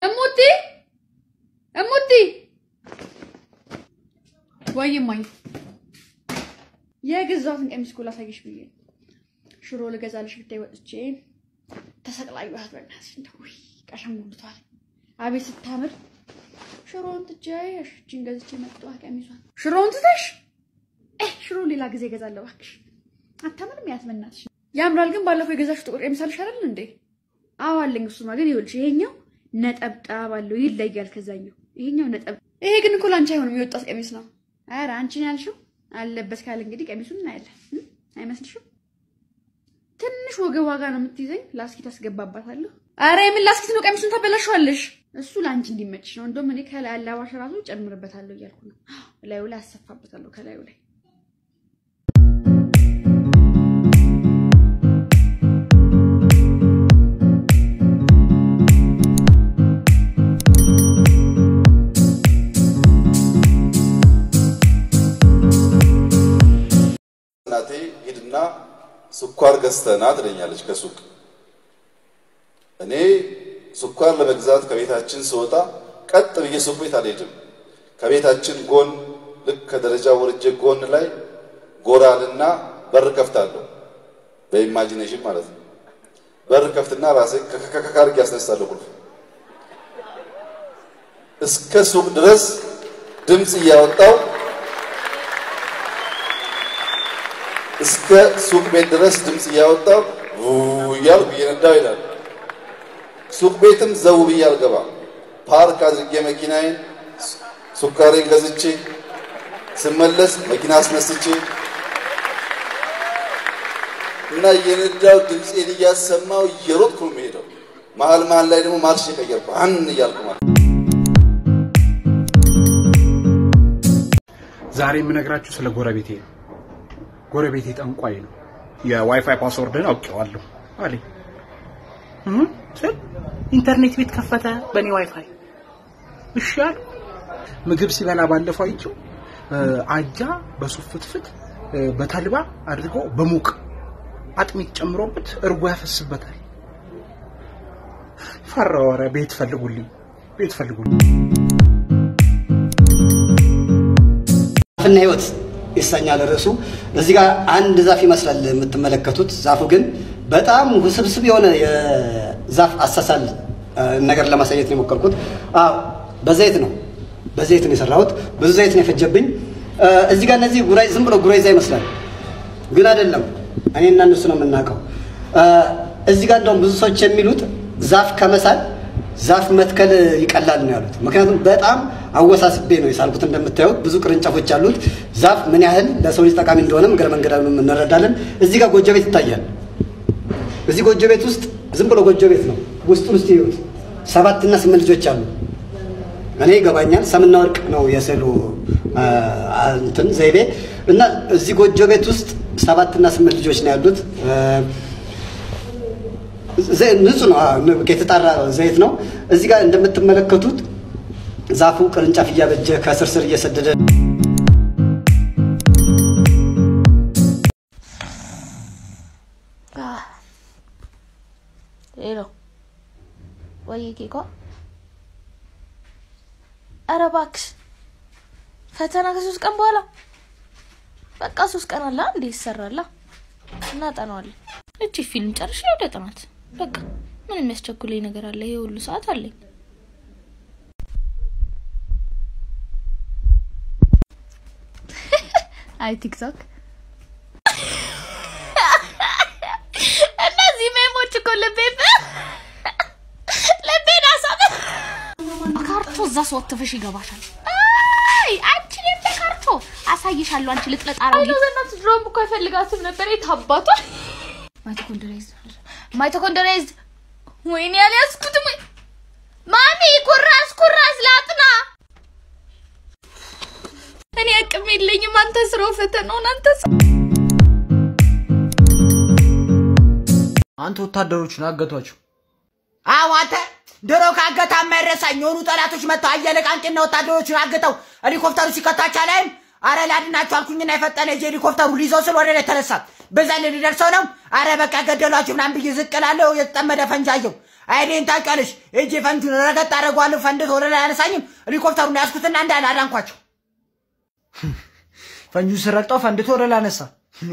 እሙቲ እሙቲ ወይ እማዬ የገዛሁትን ቀሚስ እኮ ላሳይሽ ብዬ ነው። ሽሮ ልገዛልሽ ብታይ ወጥቼ ተሰቅላዩት። በእናትሽ እንደው ውይ ቀሸንጉልቷል። አቤት ስታምር! ሽሮውን ትቼ እሺን ገዝቼ መጣሁ። ቀሚሷን ሽሮውን ትተሽ እ ሽሮ ሌላ ጊዜ እገዛለሁ እባክሽ። አታምንም? ያስመናትሽ ያምራል። ግን ባለፈው የገዛሽ ጥቁር ቀሚስ አልሽ አይደል እንዴ? አዎ አለኝ። እሱማ ግን ይኸውልሽ ይሄኛው ነጠብጣብ አለው ይለያል ከዛኛው። ይሄኛው ነጠብ ይሄ ግን እኮ ላንቺ አይሆንም፣ የወጣት ቀሚስ ነው። ኧረ አንቺን ያልሽው አለበት ካለ እንግዲህ ቀሚሱን እናያለን። አይመስልሽም? ትንሽ ወገብ ዋጋ ነው የምትይዘኝ። ላስኪት አስገባባታለሁ። አረ የምን ላስኪት ነው? ቀሚሱን ታበላሸዋለሽ። እሱ ለአንቺ እንዲመችሽ ነው። እንደውም እኔ ከላይ አላባሽ ራሱ ጨምርበታለሁ እያልኩ ነው። ላዩ ላይ አሰፋበታለሁ ከላዩ ላይ እናቴ ሂድና ስኳር ገዝተና ትለኛለች ከሱቅ። እኔ ስኳር ለመግዛት ከቤታችን ስወጣ ቀጥ ብዬ ሱቅ ቤት አልሄድም። ከቤታችን ጎን ልክ ከደረጃ ወርጄ ጎን ላይ ጎራልና በር ከፍታለሁ። በኢማጂኔሽን ማለት ነው። በር ከፍትና ራሴ ከከካርግ ያስነሳለሁ ቁልፍ እስከ ሱቅ ድረስ ድምፅ እያወጣው እስከ ሱቅ ቤት ድረስ ድምፅ እያወጣው እያልኩ እየነዳው ይላል። ሱቅ ቤትም ዘው ብዬ አልገባም። ፓርክ አድርጌ መኪናዬን ሱካሬን ገዝቼ ስመለስ መኪና አስነስቼ እና እየነዳው ድምፄን እያሰማው እየሮጥኩ ነው የምሄደው። መሀል መሀል ላይ ደግሞ ማርሽ የቀየርኩ አን እያልኩ ማለት ዛሬ የምነግራችሁ ስለ ጎረቤቴ ነው። ጎረቤቴ ጠንቋይ ነው። የዋይፋይ ፓስወርድን አውቄዋለሁ አለኝ እህ ስል ኢንተርኔት ቤት ከፈተ በእኔ ዋይፋይ። እሺ አሉ። ምግብ ሲበላ ባለፈው አይቼው አጃ በሱፍ ፍትፍት በተልባ አድርጎ በሙቅ አጥሚት ጨምሮበት እርጎ ያፈስበታል። ፈራሁ። ኧረ ቤት ፈልጉልኝ፣ ቤት ፈልጉልኝ። ዛፍና ህይወት ይሰኛል ርዕሱ። እዚህ ጋር አንድ ዛፍ ይመስላል የምትመለከቱት። ዛፉ ግን በጣም ውስብስብ የሆነ የዛፍ አሳሳል ነገር ለማሳየት ነው የሞከርኩት። አዎ በዘይት ነው በዘይት ነው የሰራሁት። ብዙ ዘይት ነው የፈጀብኝ። እዚህ ጋር እነዚህ ጉራይ ዝም ብሎ ጉራይዛ ይመስላል፣ ግን አይደለም። እኔ እና እነሱ ነው የምናውቀው። እዚህ ጋር እንደውም ብዙ ሰዎች የሚሉት ዛፍ ከመሳል ዛፍ መትከል ይቀላል ነው ያሉት። ምክንያቱም በጣም አወሳስቤ ነው የሳልኩት። እንደምታዩት ብዙ ቅርንጫፎች አሉት። ዛፍ ምን ያህል ለሰው ልጅ ጠቃሚ እንደሆነ እግረ መንገዳችንን እንረዳለን። እዚህ ጋር ጎጆ ቤት ይታያል። እዚህ ጎጆ ቤት ውስጥ ዝም ብሎ ጎጆ ቤት ነው። ውስጡን ውስጥ ይዩት። ሰባት እና ስምንት ልጆች አሉ። እኔ ይገባኛል። ሰምና ወርቅ ነው የስዕሉ እንትን ዘይቤ እና እዚህ ጎጆ ቤት ውስጥ ሰባት እና ስምንት ልጆች ነው ያሉት። ንጹህ ነው፣ የተጣራ ዘይት ነው። እዚህ ጋር እንደምትመለከቱት ዛፉ ቅርንጫፍ እያበጀ ከስር ስር እየሰደደ ሄሎ ወይ ኬኳ፣ ኧረ እባክሽ ፈተና ከሶስት ቀን በኋላ በቃ ሶስት ቀን አለ እንዴ ይሰራላ፣ እናጠናዋለን። እቺ ፊልም ጨርሼ ወደ ጥናት በቃ ምን የሚያስቸኩለኝ ነገር አለ? ይሄ ሁሉ ሰዓት አለኝ። አይ ቲክቶክ እነዚህ ሜሞች እኮ ልቤን ልቤን አሳብ ካርቶ እዛ ስወትፈሽ ይገባሻል። አይ አንቺ የለ ካርቶ አሳይሻለሁ። አንቺ ልጥለጥ አረጊ በእናትሽ ድሮም እኮ አይፈልጋትም ነበር። የት አባቷ ማይቶኮንድሪያይዝ ማይቶኮንድሪያይዝ ወይኔ ያልያዝኩትም ወይ ማሚ ኩራስ ኩራስ ላጥና እኔ አቅም የለኝም። አንተ ስራው ፈተናውን አንተ አንተ ወታደሮቹን አገቷቸው። አዎ አንተ ድሮ ከአገታ የማይረሳኝ የሆኑ ጠላቶች መጥተው አየለ ቃንቄና ወታደሮቹን አግተው ሄሊኮፕተሩ ሲከታቻ ላይም አረ ላድናቸው አልኩኝና የፈጠነ እጅ ሄሊኮፕተሩ ሊይዘው ስል ወደ ላይ ተነሳ። በዛ ላይ ሊደርሰው ነው። አረ በቃ ገደሏችሁ ምናምን ብዬ ዝቅ እላለሁ። የተጠመደ ፈንጃየው አይኔን ታውቂያለሽ። ሂጅ ፈንጁን ረገጥ አደርገዋለሁ። ፈንድቶ ወደ ላይ አነሳኝም። ሄሊኮፕተሩን ያዝኩትና እንዳለ አዳንኳቸው። ፈንጁን ስረግጠው ፈንድቶ ወደ ላይ አነሳ።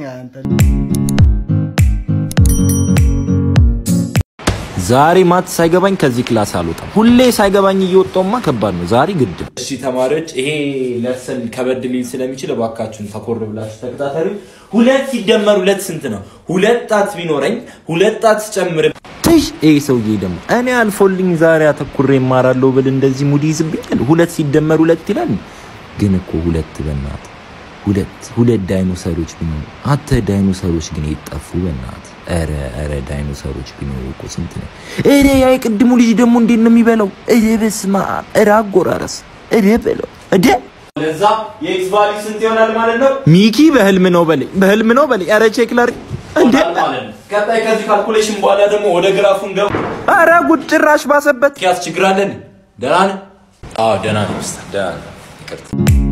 ዛሬ ማት ሳይገባኝ ከዚህ ክላስ አልወጣም። ሁሌ ሳይገባኝ እየወጣውማ ከባድ ነው። ዛሬ ግድ ነው። እሺ ተማሪዎች፣ ይሄ ለሰን ከበድ ሊል ስለሚችል እባካችሁን ተኮር ብላችሁ ተከታተሉ። ሁለት ሲደመር ሁለት ስንት ነው? ሁለት ጣት ቢኖረኝ ሁለት ጣት ጨምር ትሽ ይሄ ሰውዬ ደግሞ እኔ አልፎልኝ ዛሬ አተኩሬ እማራለሁ ብል እንደዚህ ሙድ ይዝብኛል። ሁለት ሲደመር ሁለት ይላል። ግን እኮ ሁለት በናት ሁለት ሁለት ዳይኖሰሮች ቢኖሩ አተ ዳይኖሰሮች ግን ይጠፉ በናት ኧረ ኧረ ዳይኖሰሮች ቢኖሩ እኮ ስንት ነው? ኧረ ያ የቅድሙ ልጅ ደግሞ እንዴት ነው የሚበላው? ኧረ በስመ አብ! ኧረ አጎራረስ! ኧረ በለው እደ ለዛ የኤክስ ቫልዩ ስንት ይሆናል ማለት ነው? ሚኪ በህልም ነው በለኝ፣ በህልም ነው በለኝ። ኧረ ቼክ ላድርግ እንደ ቀጣይ ከዚህ ካልኩሌሽን በኋላ ደግሞ ወደ ግራፉ እንደው ኧረ ጉድ ጭራሽ ባሰበት። ያስ ችግር አለን? ደህና ነህ? አዎ ደህና ነኝ ኡስታዝ፣ ደህና ነኝ። ይቅርታ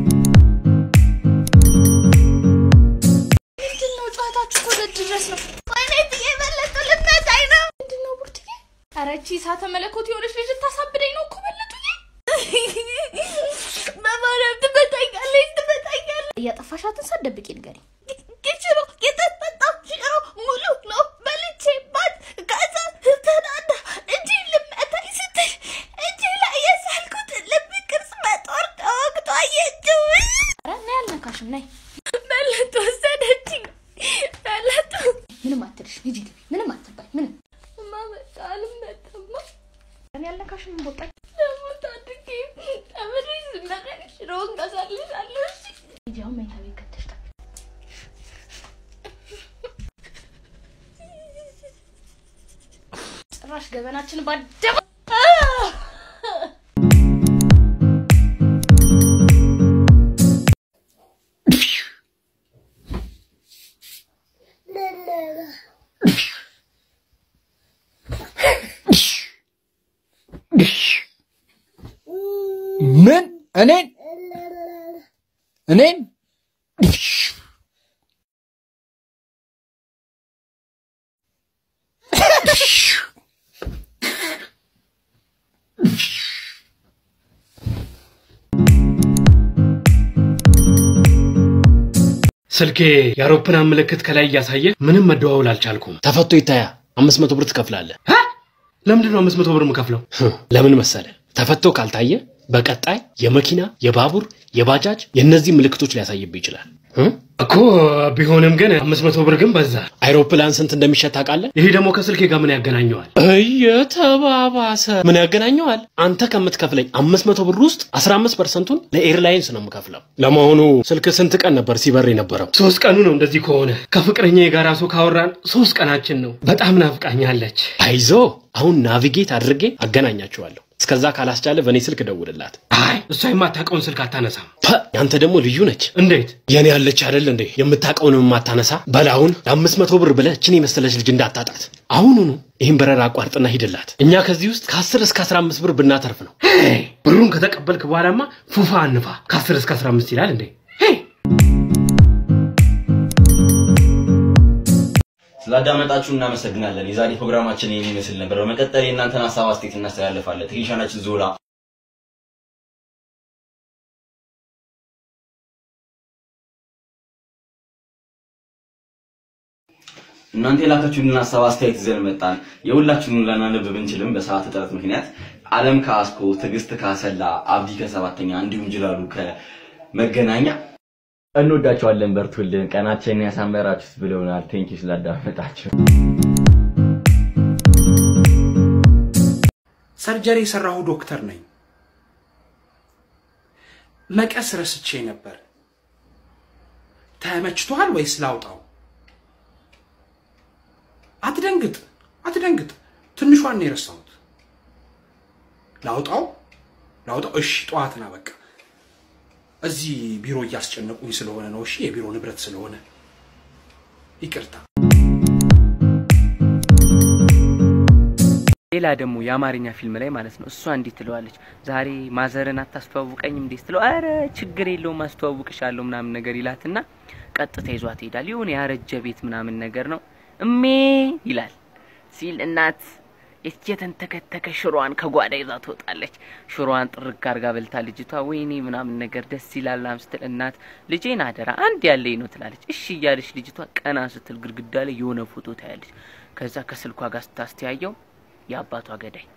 ምንድን ነው ጨዋታችሁ? እኮ ደጅ ድረስ ነው። ወይኔ ትዬ በለጡ ልትመታኝ ነው። ምንድን ነው ቡርትዬ? ኧረ ይህቺ እሳተ መለኮት የሆነች ልጅ ልታሳብደኝ ነው እኮ በለጡዬ። በማርያም ትመታኛለች፣ ትመታኛለች። እያጠፋሻትን ሳትደብቂ ንገሪኝ። ኪችሮ የተጠጣው ሽሮ ሙሉ ነው በልቼባት ከዛ ተናዳ እጅ ልመታኝ ስትል እጅ ላይ የሳልኩት ልብ ቅርጽ በጦር ተወግቶ አየችው። ኧረ ነይ አልነካሽም፣ ነይ በለጡ ወሰደችኝ። በለጡ ምንም አትልሽ፣ ሂጂ ግቢ። ምንም አትባይ፣ ምንም እማ መጣ አልመጣማ። እኔ አልነካሽም፣ ቦጣኝ ደግሞ ታድጌ ተምሬ ስመረቅ ሽሮውን ገዛልሻለሁ። እሺ ሂጂ፣ አሁን መኝታ ቤት ከተሽ ጠብቂ። ጭራሽ ገበናችን ባደባ ምን እኔን እኔን ስልኬ የአውሮፕላን ምልክት ከላይ እያሳየ ምንም መደዋወል አልቻልኩም። ተፈቶ ይታያ አምስት መቶ ብር ትከፍላለህ። ሀ? ለምንድን ነው አምስት መቶ ብር የምከፍለው? ለምን መሰለ? ተፈቶ ካልታየ በቀጣይ የመኪና የባቡር የባጃጅ የእነዚህ ምልክቶች ሊያሳይብህ ይችላል እ? እኮ ቢሆንም ግን አምስት መቶ ብር ግን በዛ። አይሮፕላን ስንት እንደሚሸጥ ታውቃለህ? ይሄ ደግሞ ከስልኬ ጋር ምን ያገናኘዋል? እየተባባሰ ምን ያገናኘዋል? አንተ ከምትከፍለኝ አምስት መቶ ብር ውስጥ አስራ አምስት ፐርሰንቱን ለኤርላይንስ ነው የምከፍለው። ለመሆኑ ስልክ ስንት ቀን ነበር ሲበር የነበረው? ሶስት ቀኑ ነው። እንደዚህ ከሆነ ከፍቅረኛ ጋር ራሱ ካወራን ሶስት ቀናችን ነው። በጣም ናፍቃኛለች። አይዞ አሁን ናቪጌት አድርጌ አገናኛችኋለሁ። እስከዛ ካላስቻለ በእኔ ስልክ ደውልላት። አይ እሷ የማታውቀውን ስልክ አታነሳም። ያንተ ደግሞ ልዩ ነች። እንዴት የኔ ያለች አይደል እንዴ የምታውቀውን የማታነሳ በላሁን ለአምስት መቶ ብር ብለህ እችን የመሰለች ልጅ እንዳታጣት አሁኑኑ ይህን በረራ አቋርጥና ሂድላት። እኛ ከዚህ ውስጥ ከአስር እስከ አስራ አምስት ብር ብናተርፍ ነው። ሄይ፣ ብሩን ከተቀበልክ በኋላማ ፉፋ አንፋ ከአስር እስከ አስራ አምስት ይላል እንዴ ሄይ። ስላዳመጣችሁ እናመሰግናለን። የዛሬ ፕሮግራማችን ይህን ይመስል ነበር። በመቀጠል የእናንተን ሀሳብ አስተያየት እናስተላልፋለን። ቴክኒሻናችን ዞላ እናንተ የላካችሁልን ሀሳብ አስተያየት ይዘን መጣን። የሁላችሁንም ላናነብ ብንችልም በሰዓት እጥረት ምክንያት አለም ከአስኮ፣ ትዕግስት ካሰላ፣ አብዲ ከሰባተኛ እንዲሁም ጅላሉ ከመገናኛ እንወዳቸዋለን። በርቱልን። ቀናችንን ያሳመራችሁት ብለውናል። ቴንኪው ስላዳመጣችሁ። ሰርጀሪ የሰራሁ ዶክተር ነኝ። መቀስ ረስቼ ነበር። ተመችቶሃል ወይስ ላውጣው? አትደንግጥ፣ አትደንግጥ። ትንሿን ነው የረሳሁት። ላውጣው፣ ላውጣው። እሺ፣ ጠዋት ና በቃ። እዚህ ቢሮ እያስጨነቁኝ ስለሆነ ነው። እሺ፣ የቢሮ ንብረት ስለሆነ ይቅርታ። ሌላ ደግሞ የአማርኛ ፊልም ላይ ማለት ነው እሷ እንዲህ ትለዋለች፣ ዛሬ ማዘርን አታስተዋውቀኝም እንዴ ስትለው፣ አረ ችግር የለውም አስተዋውቅሻለሁ ምናምን ነገር ይላትና ቀጥታ ይዟት ይሄዳል። የሆነ ያረጀ ቤት ምናምን ነገር ነው። እሜ ይላል ሲል እናት የተንተከተከ ሽሮዋን ከጓዳ ይዛ ትወጣለች። ሽሮዋን ጥርግ አርጋ በልታ ልጅቷ ወይኔ ምናምን ነገር ደስ ይላል ምናምን ስትል እናት ልጄን አደራ አንድ ያለኝ ነው ትላለች። እሺ እያለች ልጅቷ ቀና ስትል ግድግዳ ላይ የሆነ ፎቶ ታያለች። ከዛ ከስልኳ ጋር ስታስተያየው የአባቷ ገዳይ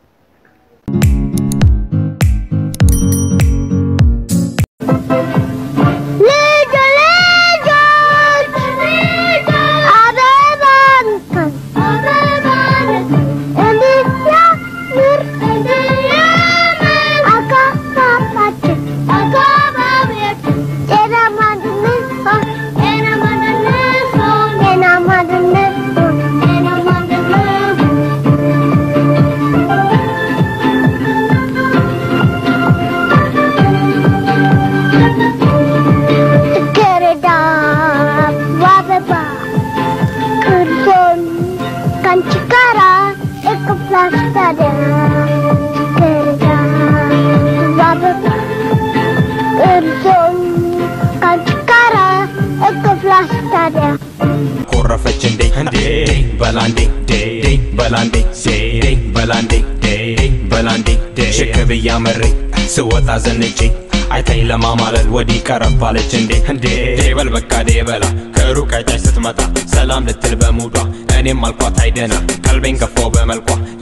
ኮረፈች እንዴ እንዴ በላንዴ ዴ በላንዴ ዴ በላንዴ ዴ በላንዴ ሽክ ብያ መሬ ስወጣ ዘንጬ አይታኝ ለማማለል ወዲህ ቀረባለች እንዴ እንዴ በል በቃ ዴ በላ ከሩቅ አይታች ስትመጣ ሰላም ልትል በሙዷ እኔም አልኳት አይደና ቀልቤን ገፋው በመልኳ